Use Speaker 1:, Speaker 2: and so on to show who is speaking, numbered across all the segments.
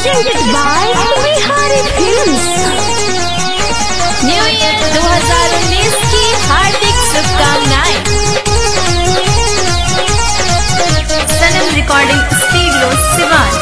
Speaker 1: presented by Bihari Films.
Speaker 2: New year 2019 की हार्दिक शुभकामनाएं सनम रिकॉर्डिंग स्टूडियो सिवान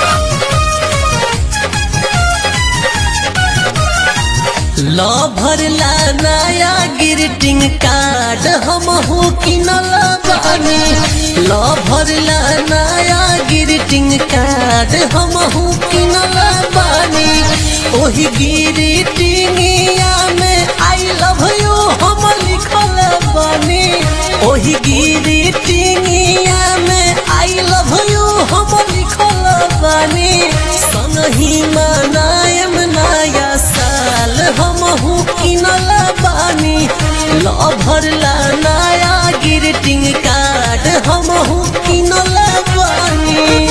Speaker 3: लो भरला नया ग्रीटिंग कार्ड हम हो किनल बानी लो भरला नया ग्रीटिंग कार्ड हम हो किनल बानी ओही ग्रीटिंगिया में आई लव यू हम लिखल बानी ओही ग्रीटिंगिया में आई लव यू हम लिखल बानी संगही मनायम नया साल हम हूँ किनल बानी लो भरला नया ग्रीटिंग कार्ड हम हूँ किनल बानी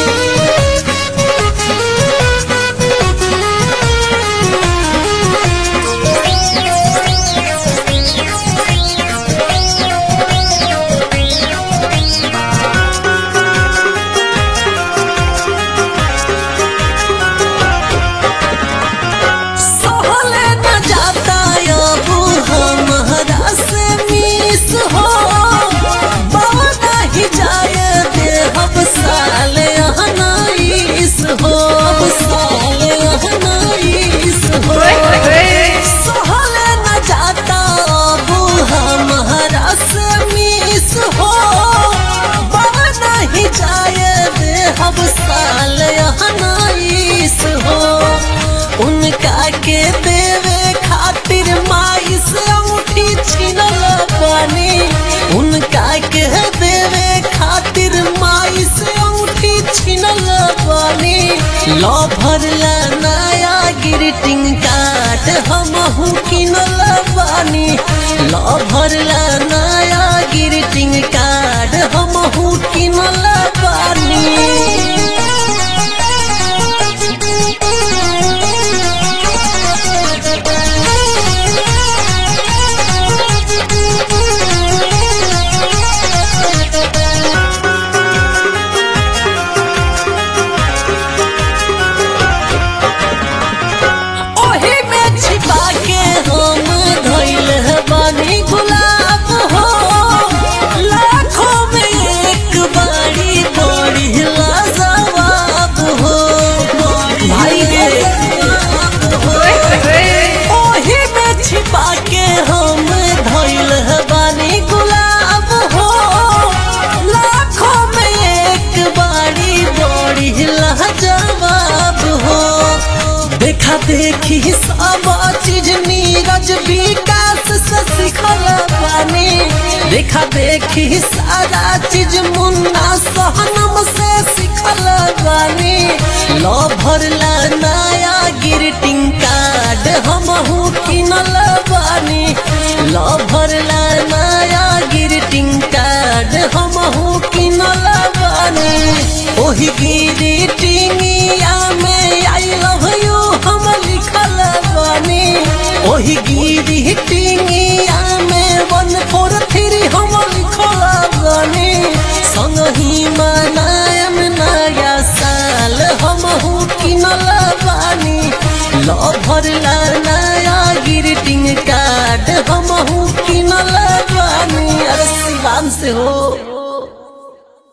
Speaker 3: सहले न जाता अब हमारा से मिस हो बाना ही जाए दे हम साल अहनाइस हो अब साल अहनाइस हो सहले न जाता अब हमारा से मिस हो बाना ही जाए दे हम साल अहनाइस हो उनका के देवे खातिर माई से अंगूठी छीनल बानी उनका के देवे खातिर माई से अंगूठी छीनल बानी लो भरला नया ग्रीटिंग कार्ड हम हूँ किनल बानी लो भरला नया ग्रीटिंग कार्ड हम हूँ किनल बानी ओही में छिपा के हम धइल बानी गुलाब हो लाखों में एक बारी बड़ी लाजवाब हो भाई रे ओही में छिपा के हम धइल बानी गुलाब हो लाखों में एक बारी बड़ी लाजवाब हो देखा देखी सब चीज नीरज विकास से सिखल बानी देखा देखी सारा चीज मुन्ना सहनम से सिखल बानी लो भरला नया ग्रीटिंग कार्ड हम हूँ किनल बानी लो भरला नया ग्रीटिंग कार्ड हम हूँ किनल बानी ओही ग्रीटिंगिया में आई लव यू हम लिखल बानी ओही ग्रीटिंगिया में वन फोर थ्री हम लिखल बानी संगही मनायम नया साल हम हूँ किनल बानी लो भरला नया ग्रीटिंग कार्ड हम हूँ किनल बानी अरे शिवान से हो